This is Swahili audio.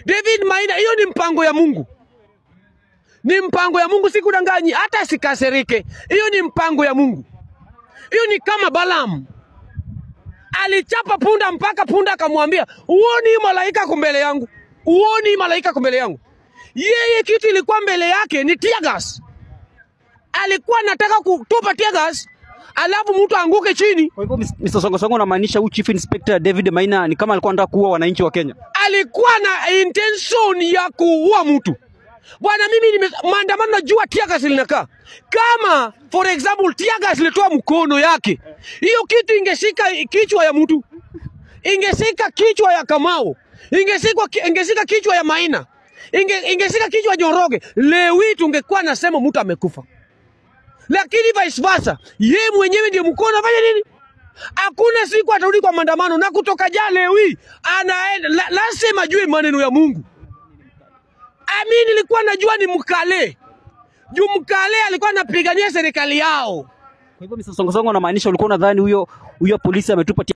David Maina, hiyo ni mpango ya Mungu, ni mpango ya Mungu, sikudanganyi, hata sikasirike. Hiyo ni mpango ya Mungu. Hiyo ni kama Balaam alichapa punda mpaka punda akamwambia, uoni hii malaika ako mbele yangu, uoni hii malaika ako mbele yangu. Yeye kitu ilikuwa mbele yake ni tear gas, alikuwa anataka kutupa tear gas alafu mtu aanguke chini. Kwa hivyo Mr. Songo Songo unamaanisha huyu Chief Inspector David Maina ni kama alikuwa anataka kuua wananchi wa Kenya. alikuwa na intention ya kuua mtu. Bwana, mimi nime maandamano, najua tear gas linakaa kama for example tear gas ilitoa mkono yake, hiyo kitu ingeshika kichwa ya mtu, ingeshika kichwa ya Kamau, ingeshika ingeshika kichwa ya Maina, inge, ingeshika kichwa ya Njoroge, lewi tungekuwa nasema mtu amekufa, lakini vice versa, ye mwenyewe ndiye mkono afanya nini? Hakuna siku atarudi kwa maandamano na kutoka jana lewi anaenda la, lazima ajue maneno ya Mungu. Ami nilikuwa najua ni mkale juu mkale alikuwa anapigania serikali yao. Kwa hivyo Mr. Songo Songo unamaanisha ulikuwa unadhani huyo huyo polisi ametupa